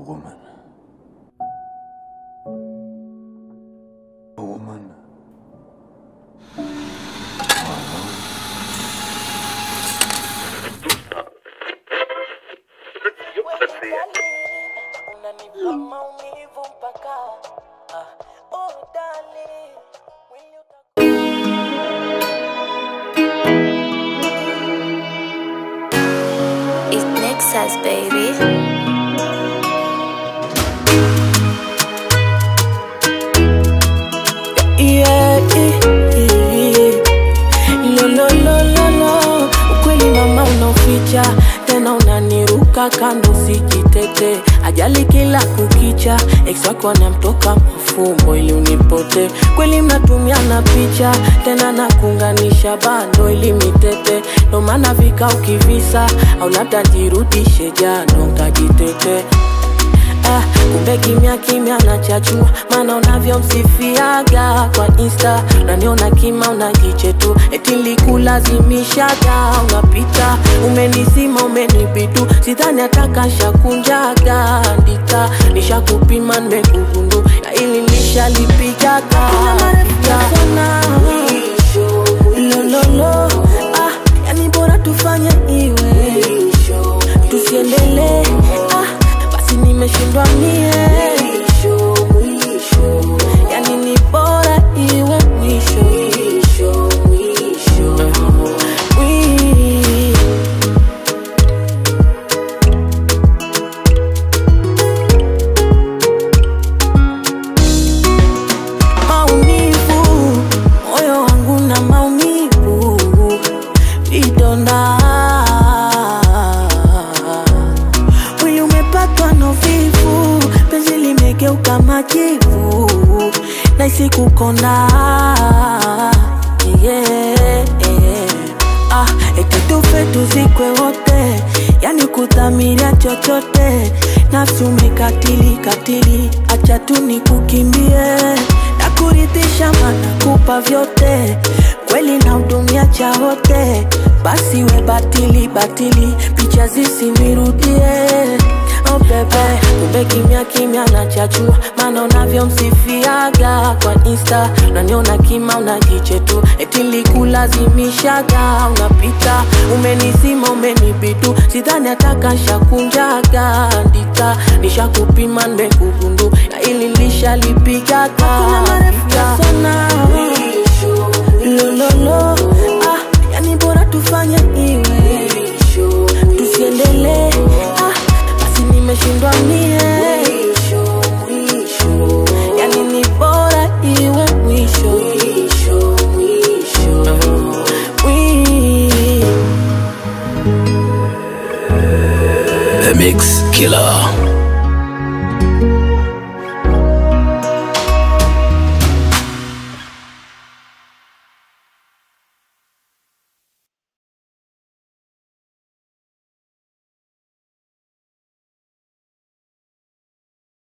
woman. A woman. Unanipa maumivu mpaka ah, oh darling, mwili uta- It's Nexus, baby. Yeah, yeah, yeah. Lo, lo, lo, lo, lo. Ukweli mama unaoficha tena unaniruka kando sijitete ajali kila kukicha ex wako anamtoka mafumbo ili unipote kweli mnatumiana picha tena nakunganisha bando ili mitete ndo maana vika ukivisa au labda nirudishe jano nkajitete Ah, kumbe kimya kimya nachachua maana unavyomsifiaga kwa insta unaniona kima unajiche tu eti likulazimishaga unapita umenizima umenibidu sidhani atakashakunjaga ndika nishakupima nimekugundu na ili nishalipigaga lololo ah, yani bora tufanye iwe tusiendelee ah, basi nimeshindwa mie yani ni bora iwe mwisho Mwi- maumivu moyo wangu na maumivu vidonda mwili umepatwa na uvivu penzi limegeuka majivu naisi kukonda yeah. ah, eti tufe tuzikwe wote yani kudhamiria chochote nafsi umekatili katili acha tu nikukimbie na kuridhisha mana kupa vyote kweli na hudumia cha wote basi we batili batili picha zisinirudie Oh bebe, kumbe kimya kimya nachachua maana unavyomsifiaga kwa insta unaniona kima unajiche tu eti likulazimishaga unapita umenizima umenibidu sidhani atakashakunjaga ndika nishakupima nimekugundu na ili lishalipigaga sana lololo ah, yani bora tufanye iwe tusiendelee ah, basi nimeshindwa mie yani ni bora iwe mwisho Mwi- The Mix Killer.